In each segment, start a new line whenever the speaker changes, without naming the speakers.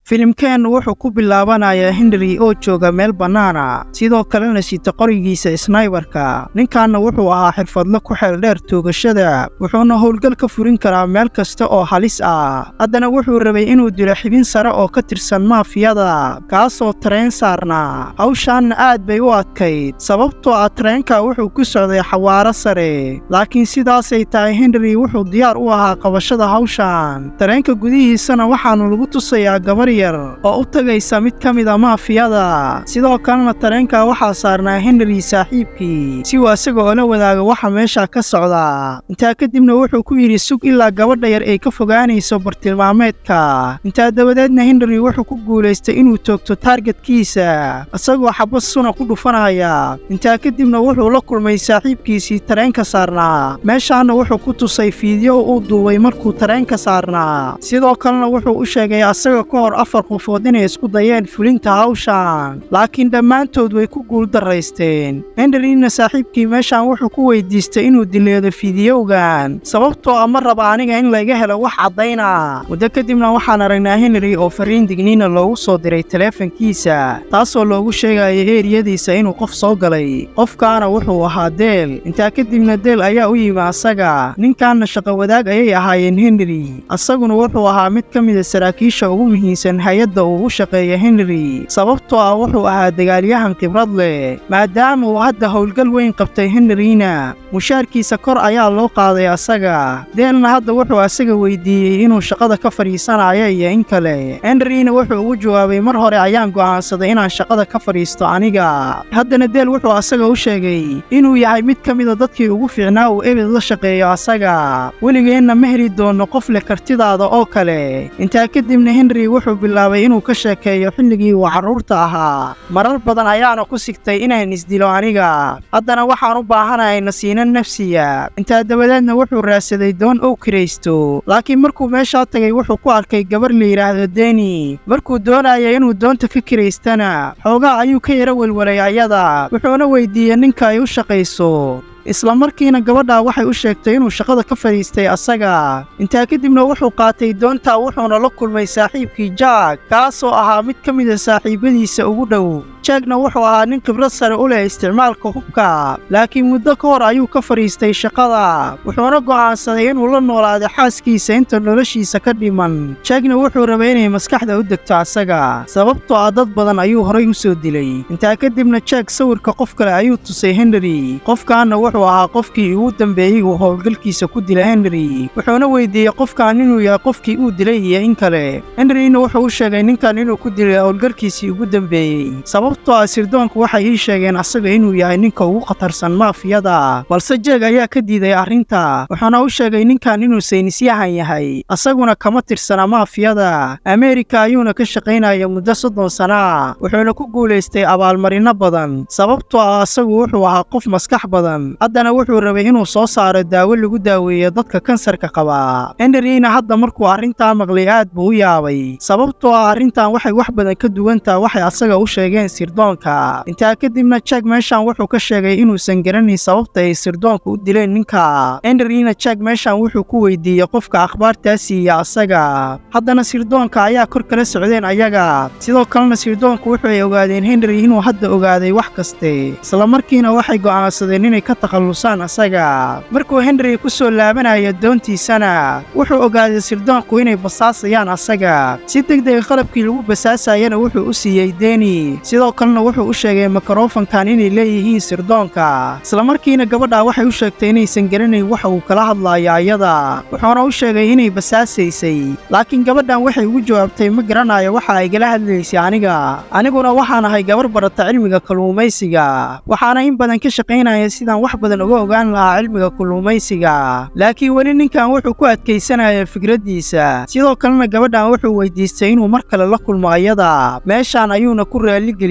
filimkeennu wuxuu ku bilaabanayaa henry oo jooga meel bannaana sidoo kalena sita qorigiisa snaybarka ninkanna wuxuu ahaa xirfadle ku xeeldheer toogashada wuxuuna howlgal ka furin karaa meel kasta oo halis ah haddana wuxuu rabay inuu dilo xibin sare oo ka tirsan maafiyada kaasoo tareen saarnaa hawshaanna aad bay u adkayd sababtoo ah tareenka wuxuu ku socday xawaaro sare laakiin sidaasay tahay henry wuxuu diyaar u ahaa qabashada hawshan tareenka gudihiisana waxaanu lagu tusayaa gabar yar oo u tagaysa mid ka mid a maafiyada sidoo kalena tareenka waxaa saarnaa henry saaxiibkii si uu asaga oo la wadaago waxa meesha ka socda intaa kadibna wuxuu ku yidhi sug ilaa gabadha yar ay ka fogaanayso bartilmaameedka intaa dabadeedna henry wuxuu ku guulaystay inuu toogto taargetkiisa isagoo xabad suna ku dhufanaya intaa kadibna wuxuu la kulmay saaxiibkiisii tareenka saarnaa meeshaana wuxuu ku tusay fiidyo uu duubay markuu tareenka saarnaa sidoo kalena wuxuu u sheegay asaga ka hor afar qofood inay isku dayeen fulinta hawshan laakiin dhammaantood way ku guuldaraysteen henryna saaxiibkii meeshan wuxuu ku weydiistay inuu dileedo fiidiyowgan sababtoo ah ma raba aniga in layga helo wax caddayna muddo kadibna waxaan aragnaa henry oo fariin digniina loogu soo diray taleefankiisa taasoo loogu sheegaya eeriyadiisa inuu qof soo galay qofkaana wuxuu ahaa deel intaa kadibna deel ayaa u yimi asaga ninkanna shaqo wadaag ayay ahaayeen henry asaguna wuxuu ahaa mid ka mida saraakiisha ugu muhiimsan hay-adda uu u shaqeeya henry sababtoo ah wuxuu ahaa dagaalyahan khibrad leh maadaama uu hadda howlgal weyn qabtay henryna mushaarkiisa kor ayaa loo qaaday asaga deelna hadda wuxuu asaga weydiiyey inuu shaqada ka fadhiisanayo iyo in kale henryna wuxuu ugu jawaabay mar hore ayaan go'aansaday inaan shaqada ka fadhiisto aniga haddana deel wuxuu asaga u sheegay inuu yahay mid ka mida dadkii ugu fiicnaa uu ebed la shaqeeyo asaga weligeenna ma heli doono qof leh kartidaada oo kale intaa kadibna henry wuxuu bilaabay inuu ka sheekeeyo xilligii uu carruurta ahaa marar badan ayaana ku sigtay inaan isdilo aniga haddana waxaan u baahanahay nasiino nafsiya intaa dabadeedna wuxuu raadsaday doon ow kiraysto laakiin markuu meeshaa tagay wuxuu ku arkay gabar la yidhaahdo deni markuu doonaya inuu doonta ka kiraystana xoogaa ayuu ka yara welwelay ayada wuxuuna weydiiyey ninka ay u shaqayso isla markiina gabadhaa waxay u sheegtay inuu shaqada ka fadhiistay asaga intaa kadibna wuxuu qaatay doontaa wuxuuna la kulmay saaxiibkii jaag kaasoo ahaa mid ka mida saaxiibadiisa ugu dhow jaagna wuxuu ahaa nin khibrad sare u leh isticmaalka hubka laakiin muddo ka hor ayuu ka fadhiistay shaqada wuxuuna go'aansaday inuu la noolaado xaaskiisa inta noloshiisa ka dhiman jaagna wuxuu rabay inay maskaxda u degto asaga sababtoo ah dad badan ayuu horay u soo dilay intaa kadibna jaag sawirka qof kale ayuu tusay henry qofkaana wuxuu ahaa qofkii ugu dambeeyey uu howlgalkiisa ku dila henry wuxuuna weydiiyey qofkan inuu yahay qofkii uu dilay iyo in kale henryna wuxuu u sheegay ninkan inuu ku dilay howlgalkiisii ugu dambeeyey sababtoo ah sirdoonku waxay ii sheegeen asaga inuu yahay ninka ugu khatarsan maafiyada balse jeeg ayaa ka diiday arrinta wuxuuna u sheegay ninkan inuu saynisyahan yahay asaguna kama tirsana maafiyada ameerika ayuuna ka shaqaynaya muddo soddon sana wuxuuna ku guulaystay abaalmarino badan sababtoo ah asagu wuxuu ahaa qof maskax badan haddana wuxuu rabay inuu soo saaro daawo lagu daaweeyo dadka kansarka qaba henryna hadda markuu arrintaa maqlay aad buu u yaabay sababtoo ah arrintan waxay wax badan ka duwantaha waxay asaga u sheegeen sirdoonka intaa kadibna jack meeshan wuxuu ka sheegay inuusan garanayn sababta ay sirdoonka u dileen ninka henryna jack meeshan wuxuu ku weydiiyey qofka akhbaartaa siiya asaga haddana sirdoonka ayaa kor kala socdeen ayaga sidoo kalena sirdoonku wuxuay ogaadeen henry inuu hadda ogaaday wax kaste isla markiina waxay go'aansadeen inay ka takhallusaan asaga markuu henry ku soo laabanayo doontiisana wuxuu ogaaday sirdoonku inay basaasayaan asaga si degdega qalabkii lagu basaasayana wuxuu u siiyey deni sidoo kalena wuxuu u sheegay mikrofankan inay leeyihiin sirdoonka isla markiina gabadhaa waxay u sheegtay inaysan garanayn waxa uu kala hadlaayo ayada wuxuuna u sheegay inay basaasaysay laakiin gabadhan waxay ugu jawaabtay ma garanayo waxa ay gala hadlaysay aniga aniguna waxaan ahay gabar barata cilmiga kalluumaysiga waxaana in badan ka shaqaynaya sidaan wax badan uga ogaan lahaa cilmiga kalluumaysiga laakiin weli ninkan wuxuu ku adkaysanaya fikraddiisa sidoo kalena gabadhan wuxuu weydiistay inuu mar kale la kulmo ayada meeshaan ayuuna ku raalligeliy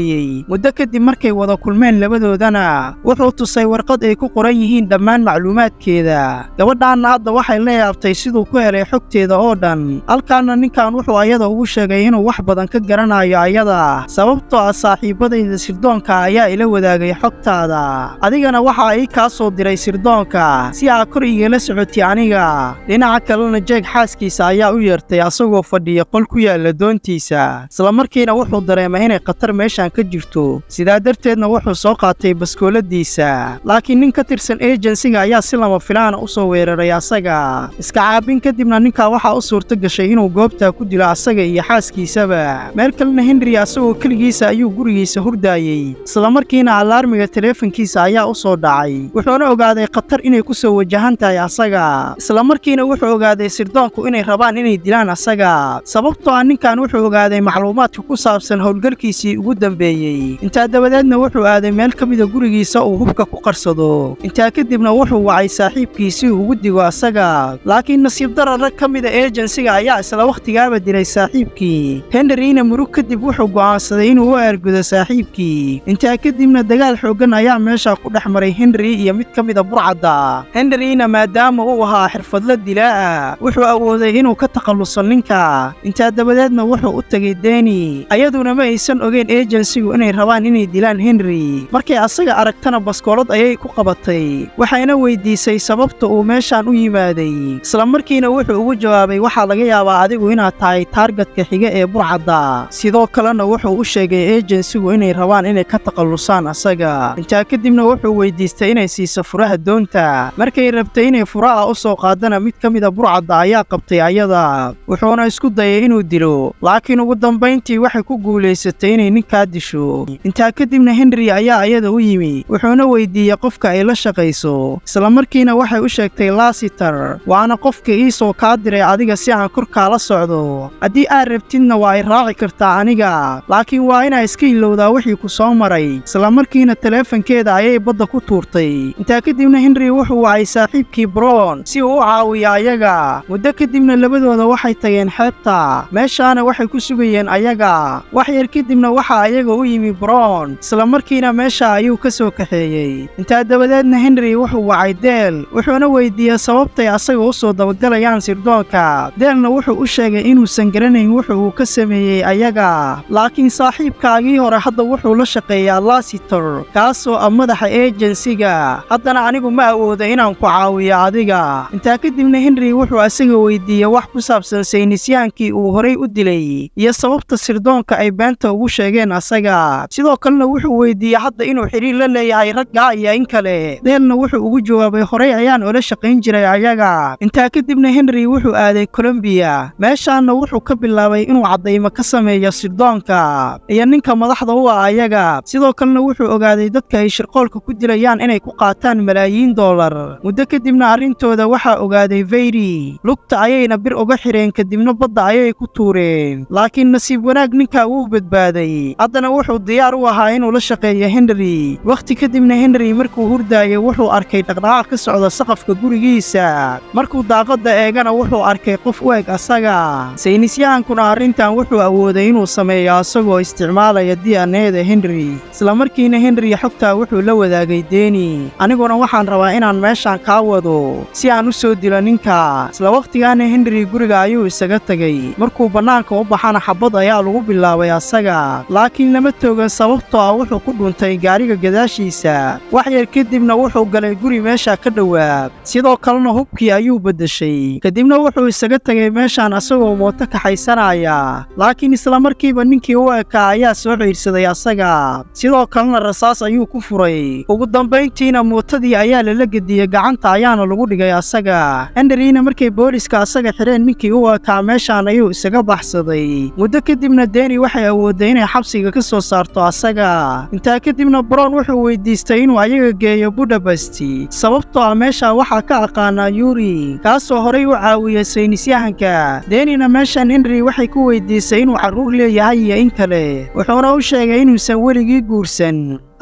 geliyey muddo kadib markay wada kulmeen labadoodana wuxuu tusay warqad ay ku qoran yihiin dhammaan macluumaadkeeda gabadhaanna hadda waxay la yaabtay siduu ku helay xogteeda oo dhan halkaana ninkan wuxuu ayada ugu sheegay inuu wax badan ka garanayo ayada sababtoo ah saaxiibadayda sirdoonka ayaa ila wadaagay xogtaada adigana waxa ii kaa soo diray sirdoonka si aa kor igala socotay aniga dhinaca kalena jeeg xaaskiisa ayaa u yeertay asagoo fadhiya qol ku yaalla doontiisa islamarkiina wuxuu dareemay inay khatar meeshan ka jirto sidaa darteedna wuxuu soo qaatay baskooladiisa laakiin nin ka tirsan ejensiga ayaa si lama filaana u soo weeraray asaga iska caabin kadibna ninkaa waxaa u suurto gashay inuu goobtaa ku dilo asaga iyo xaaskiisaba meel kalena henry asagoo keligiisa ayuu gurigiisa hurdaayey islamarkiina alaarmiga teleefankiisa ayaa u soo dhacay wuxuuna ogaaday khatar inay ku soo wajahan tahay asaga islamarkiina wuxuu ogaaday sirdoonku inay rabaan inay dilaan asaga sababtoo ah ninkan wuxuu ogaaday macluumaadka ku saabsan howlgalkiisii ugu dambeeyey intaa dabadeedna wuxuu aaday meel ka mida gurigiisa uu hubka ku qarsado intaa kadibna wuxuu wacay saaxiibkiisii ugu digo asaga laakiin nasiib darar rag ka mida ejensiga ayaa isla wakhtigaaba dilay saaxiibkii henryna murug kadib wuxuu go'aansaday inuu u aargudo saaxiibkii intaa kadibna dagaal xooggan ayaa meesha ku dhex maray henry iyo mid ka mida burcadda henryna maadaama uu ahaa xirfadla dilaa'a wuxuu awooday inuu ka takhalluso ninka intaa dabadeedna wuxuu u tegay deni ayaduna ma aysan ogeyn ejensigu inay rabaan inay dilaan henry markay asaga aragtana baskoolad ayay ku qabatay waxayna weydiisay sababta uu meeshaan u yimaaday islamarkiina wuxuu ugu jawaabay waxaa laga yaabaa adigu inaad tahay taargetka xiga ee burcadda sidoo kalena wuxuu u sheegay ejensigu inay rabaan inay ka takhallusaan asaga intaa kadibna wuxuu weydiistay inay siiso furaha doonta markay rabtay inay furaha u soo qaadana mid ka mida burcadda ayaa qabtay ayada wuxuuna isku dayay inuu dilo laakiin ugu dambayntii waxay ku guulaysatay inay ninkaa disho intaa kadibna henry ayaa ayada u yimi wuxuuna weydiiyey qofka ay la shaqayso islamarkiina waxay u sheegtay laasitar waana qofka ii soo kaa diray adiga si aan korkaala socdo haddii aad rabtidna waa ay raaci kartaa aniga laakiin waa inaa iska ilowdaa wixii ku soo maray islamarkiina teleefankeeda ayay badda ku tuurtay intaa kadibna henry wuxuu wacay saaxiibkii brown si uu u caawiyo ayaga muddo kadibna labadooda waxay tageen xeebta meeshaana waxay ku sugayeen ayaga wax yar kadibna waxaa ayaga u yimi brown islamarkiina meesha ayuu ka soo kaxeeyey intaa dabadeedna henry wuxuu wacay deel wuxuuna weydiiyey sababtay asaga u soo dabagalayaan sirdoonka deelna wuxuu u sheegay inuusan garanayn wuxu uu ka sameeyey ayaga laakiin saaxiibkaagii hore hadda wuxuu la shaqeeyaa lasitor kaasoo ah madaxa ejensiga haddana anigu ma awooda inaan ku caawiyo adiga intaa kadibna henry wuxuu asaga weydiiyey wax ku saabsan saynisyaankii uu horay u dilay iyo sababta sirdoonka ay beenta ugu sheegeen asaga sidoo kalena wuxuu weydiiyey hadda inuu xidhiir la leeyahay raggaa iyo in kale deelna wuxuu ugu jawaabay horay ayaan ola shaqayn jiray ayaga intaa kadibna henry wuxuu aaday kolombiya meeshaanna wuxuu ka bilaabay inuu caddaymo ka sameeyo sirdoonka iyo ninka madaxda u ah ayaga sidoo kalena wuxuu ogaaday dadka ay shirqoolka ku dilayaan inay ku qaataan malaayiin dollar muddo kadibna arrintooda waxaa ogaaday veyri lugta ayayna bir uga xidheen kadibna badda ayay ku tuureen laakiin nasiib wanaag ninkaa wuu badbaaday haddana wuxuu diyaar u ahaa inuu la shaqeeyo henry wakhti kadibna henry markuu hurdaayay wuxuu arkay dhaqdhaqaaq ka socda saqafka gurigiisa markuu daaqadda eegana wuxuu arkay qof u eg asaga saynisyahankuna arrintan wuxuu awooday inuu sameeyo asagoo isticmaalaya diyaneeda henry islamarkiina henry xogtaa wuxuu la wadaagay deni aniguna waxaan rabaa inaan meeshaan kaa wado si aan u soo dilo ninka isla wakhtigaana henry guriga ayuu isaga tegay markuu bannaanka u baxana xabad ayaa lagu bilaabay asaga laakiin lama toogan sababtoo ah wuxuu ku dhuntay gaariga gadaashiisa wax yar kadibna wuxuu galay guri meesha ka dhowaab sidoo kalena hubkii ayuu beddeshay kadibna wuxuu isaga tegay meeshaan asagoo mooto kaxaysanaya laakiin islamarkiiba ninkii u ekaa ayaa soo ciidhsaday asaga sidoo kalena rasaas ayuu ku furay ugu dambayntiina mootadii ayaa lala gediyey gacanta ayaana lagu dhigay asaga henryna markay booliska asaga xidheen ninkii u ekaa meeshaan ayuu isaga baxsaday muddo kadibna deni waxay awoodday inay xabsiga ka soo saarto asaga intaa kadibna brown wuxuu weydiistay inuu ayaga geeyo budabasti sababtoo ah meesha waxaa ka aqaanaa yuri kaasoo horay u caawiyey saynisyahanka denina meeshan henry waxay ku weydiisay inuu carruur leeyahay iyo in kale wuxuuna u sheegay inuusan weligii guursan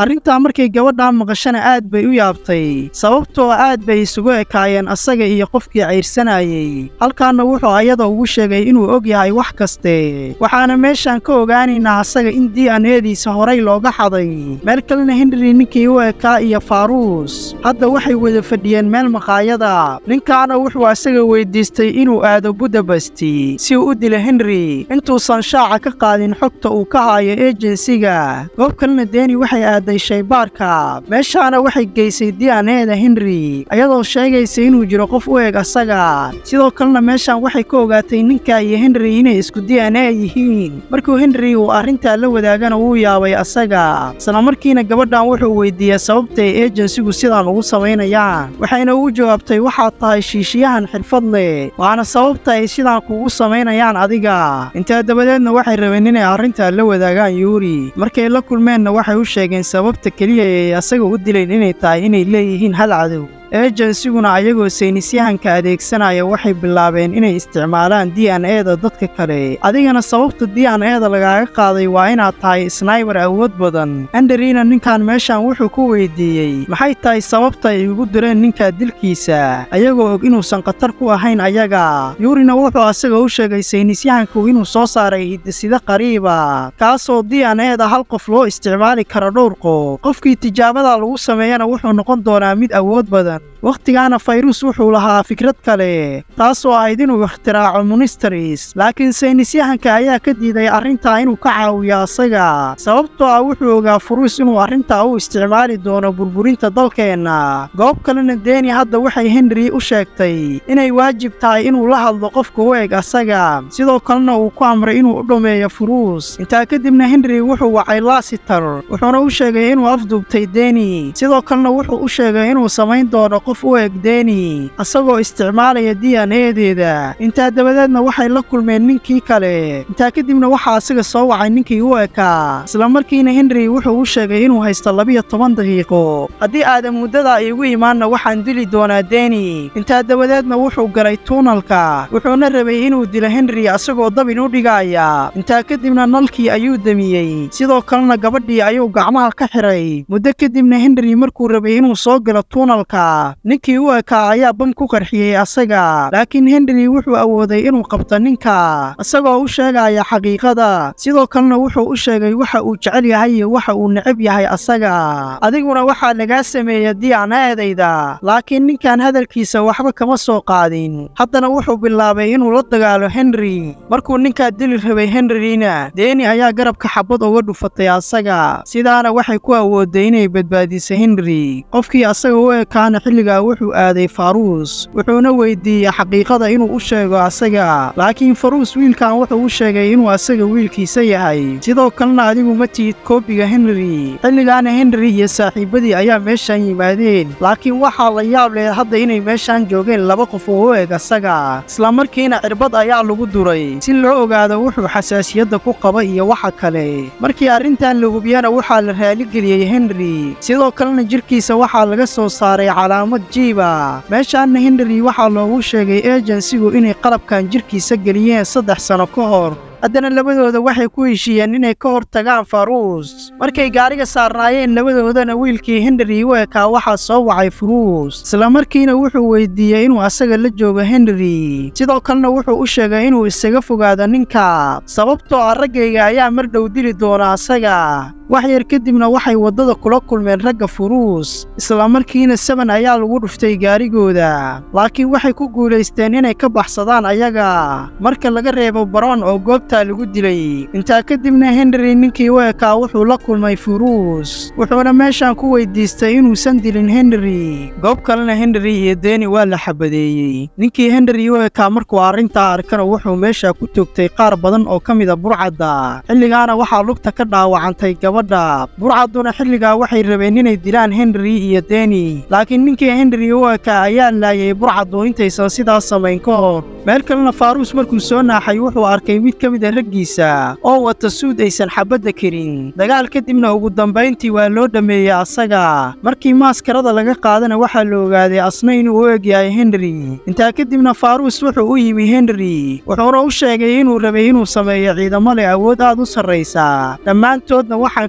arrintaa markay gabadhaa maqashana aad bay u yaabtay sababtoo aad bay isugu ekaayeen asaga iyo qofkii cayrsanayey halkaanna wuxuu ayada ugu sheegay inuu og yahay wax kaste waxaana meeshaan ka ogaanaynaa asaga in d n ediisa horay looga xaday meel kalena henry ninkii u ekaa iyo faaruus hadda waxay wada fadhiyeen meel maqaayada ninkaana wuxuu asaga weydiistay inuu aado budabasti si uu u dilo henry intuusan shaaca ka qaadin xogta uu ka haayo ejensiga goob kalena deeni waxay aaday shaybaarka meeshaana waxay geysay d n eda henry ayadoo sheegaysa inuu jiro qof u eg asaga sidoo kalena meeshaan waxay ka ogaatay ninka iyo henry inay isku d n a yihiin markuu henry uu arrintaa la wadaagana wuu yaabay asaga isla markiina gabadhan wuxuu weydiiyey sababta ay ejensigu sidaan ugu samaynayaan waxayna ugu jawaabtay waxaad tahay shiishiyahan xirfad leh waana sababta ay sidaan kugu samaynayaan adiga intaa dabadeedna waxay rabeen inay arrintaa la wadaagaan yuuri markay la kulmeenna waxay u sheegeen sababta keliya ee asaga u dilayn inay tahay inay leeyihiin hal cadow ejensiguna ayagoo saynisyahanka adeegsanaya waxay bilaabeen inay isticmaalaan d n eda dadka kale adigana sababta d n eda lagaaga qaaday waa inaad tahay snaybar awood badan anderina ninkan meeshan wuxuu ku weydiiyey maxay tahay sababta ay ugu direen ninka dilkiisa ayagoo og inuusan khatar ku ahayn ayaga yuurina wuxuu asaga u sheegay saynisyahanku inuu soo saaray hidisida qariiba kaasoo d n eda hal qof loo isticmaali karo dhowr qof qofkii tijaabada lagu sameeyana wuxuu noqon doonaa mid awood badan wakhtigaana fayrus wuxuu lahaa fikrad kale taasoo ahayd inuu ikhtiraacyo ministaris laakiin saynisyahanka ayaa ka diiday arrintaa inuu ka caawiyo asaga sababtoo ah wuxuu ogaa furuus inuu arrintaa u isticmaali doono burburinta dalkeenna goob kalena deeni hadda waxay henry u sheegtay inay waajib tahay inuu la hadlo qofka u eg asaga sidoo kalena uu ku amray inuu u dhammeeyo furuus intaa kadibna henry wuxuu wacay laasitar wuxuuna u sheegay inuu afduubtay deeni sidoo kalena wuxuu u sheegay inuu samayn doono qof u eg deeni asagoo isticmaalaya d n edeeda intaa dabadeedna waxay la kulmeen ninkii kale intaa kadibna waxaa asaga soo wacay ninkii u ekaa islamarkiina henry wuxuu u sheegay inuu haysto labiyo toban daqiiqo haddii aadan muddada iigu imaanna waxaan dili doonaa deeni intaa dabadeedna wuxuu galay tuunalka wuxuuna rabay inuu dilo henry asagoo dabin u dhigaaya intaa kadibna nalkii ayuu demiyey sidoo kalena gabadhii ayuu gacmaha ka xiray muddo kadibna henry markuu rabay inuu soo galo tuunalka ninkii u ekaa ayaa bam ku qarxiyey asaga laakiin henry wuxuu awooday inuu qabto ninka isagoo u sheegaya xaqiiqada sidoo kalena wuxuu u sheegay waxa uu jecel yahay iyo waxa uu necab yahay asaga adiguna waxaa lagaa sameeya diyaanaedayda laakiin ninkan hadalkiisa waxba kama soo qaadin haddana wuxuu bilaabay inuu la dagaalo henry markuu ninkaa dili rabay henryna deeni ayaa garabka xabad uga dhufatay asaga sidaana waxay ku awooday inay badbaadiso henry qofkii asaga u ekaana xilligaa wuxuu aaday faruus wuxuuna weydiiyey xaqiiqada inuu u sheego asaga laakiin faruus wiilkan wuxuu u sheegay inuu asaga wiilkiisa yahay sidoo kalena adigu ma tihid koobiga henry xilligaana henry iyo saaxiibadii ayaa meeshaan yimaadeen laakiin waxaa la yaab leh hadda inay meeshaan joogeen laba qof oo u eg asaga islamarkiina cirbad ayaa lagu duray si loo ogaado wuxuu xasaasiyadda ku qaba iyo waxa kale markii arrintan la hubiyana waxaa la raaligeliyey henry sidoo kalena jirkiisa waxaa laga soo saaray calaamad jiiba meeshaanna henry waxaa loogu sheegay ejensigu inay qalabkan jirkiisa geliyeen saddex sano ka hor haddana labadooda waxay ku heshiiyeen inay ka hor tagaan faruus markay gaariga saarnaayeen labadoodana wiilkii henry u ekaa waxaa soo wacay furuus islamarkiina wuxuu weydiiyey inuu asaga la joogo henry sidoo kalena wuxuu u sheegay inuu isaga fogaado ninka sababtoo ah raggayga ayaa mar dhow dili doona asaga wax yar kadibna waxay waddada kula kulmeen ragga furuus islamarkiina saban ayaa lagu dhuftay gaarigooda laakiin waxay ku guulaysteen inay ka baxsadaan ayaga marka laga reebo baroon oo goobtaa lagu dilay intaa kadibna henry ninkii u ekaa wuxuu la kulmay furuus wuxuuna meeshaan ku weydiistay inuusan dilin henry goob kalena henry iyo deeni waa la xabadeeyey ninkii henry u ekaa markuu arrintaa arkana wuxuu meesha ku toogtay qaar badan oo ka mida burcadda xilligaana waxaa lugta ka dhaawacantay gabadha burcadduna xilligaa waxay rabeen inay dilaan henry iyo deeni laakiin ninkii henry u ekaa ayaa laayay burcaddu intaysan sidaas samayn ka hor meel kalena faaruus markuu soo naaxay wuxuu arkay mid ka mid a raggiisa oo wata suud aysan xabadda karin dagaal kadibna ugu dambayntii waa loo dhammeeyey asaga markii maaskarada laga qaadana waxaa la ogaaday asna inuu u eg yahay henry intaa kadibna faaruus wuxuu u yimi henry wuxuuna u sheegay inuu rabay inuu sameeyo ciidamo leh awood aad u sarraysa dhammaantoodna waxaan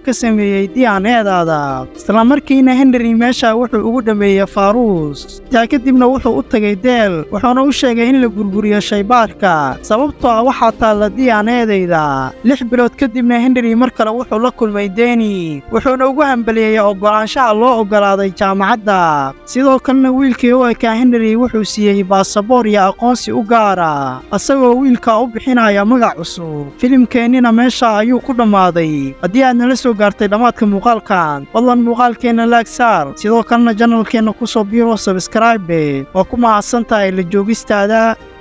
ka sameeyey diyaneedaada islamarkiina henry meesha wuxuu ugu dhammeeyey faaruus taa kadibna wuxuu u tagay deel wuxuuna u sheegay in la burburiyo shaybaarka sababtoo ah waxaa taalla diyaaneedayda lix bilood kadibna henry mar kale wuxuu la kulmay deni wuxuuna ugu hambaliyeeyey oggolaanshaha loo oggolaaday jaamacadda sidoo kalena wiilkii u ekaa henry wuxuu siiyey baasaboor iyo aqoonsi u gaara isagoo wiilka u bixinaya magac cusub filimkeennina meesha ayuu ku dhammaaday haddii aad nala soo gaartay dhammaadka muuqaalkan fadlan muuqaalkeenna laag saar sidoo kalena janalkeenna ku soo biiro sabskraibe waa ku mahadsan tahay la joogistaada